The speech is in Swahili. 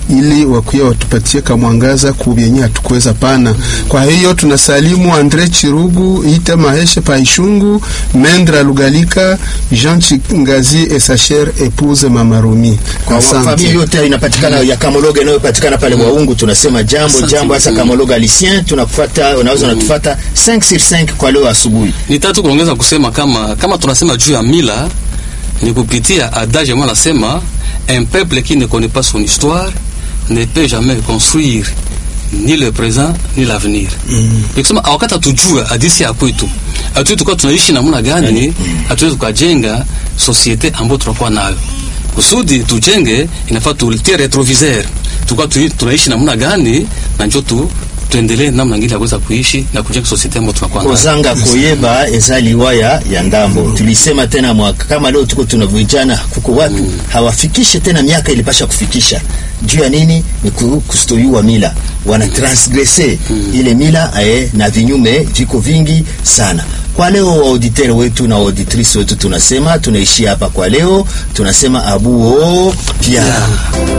ili wakuya watupatie kamwangaza kubyenye hatukuweza pana. Kwa hiyo tunasalimu Andre Chirugu, Ite Maheshe Paishungu, Mendra Lugalika, Jean Chingazi Esacher Epuze Mama Rumi. Kwa familia yote inapatikana ya Kamologa inayopatikana pale Waungu, tunasema jambo jambo, hasa Kamologa Lucien, tunakufuata, unaweza unatufuata 5 sur 5 kwa leo asubuhi. Nitatu kuongeza kusema kama kama tunasema juu ya mila ni kupitia adage mwa nasema un peuple qui ne connaît pas son histoire ne peut jamais construire ni le présent ni l'avenir. Mm. Nikisema wakati hatujua hadithi ya kwetu, hatuwezi tukawa tunaishi namna gani, hatuwezi tukajenga societe ambayo tunakuwa nayo. Kusudi tujenge, inafaa tutie retroviseur, tukawa tunaishi namna gani, na njoo tu tuendelee namna ngine ya kuweza kuishi na kujenga society ambayo tunakuwa nayo. Kozanga koyeba ezali waya ya ndambo. Tulisema tena mwaka kama leo tuko tuna vijana kuko watu mm. hawafikishe tena miaka ilipasha kufikisha. Juu ya nini? Ni kustoiwa mila. Wana transgresse mm. ile mila ae, na vinyume viko vingi sana. Kwa leo wa auditeur wetu na auditrice wetu tunasema tunaishia hapa kwa leo, tunasema abuo pia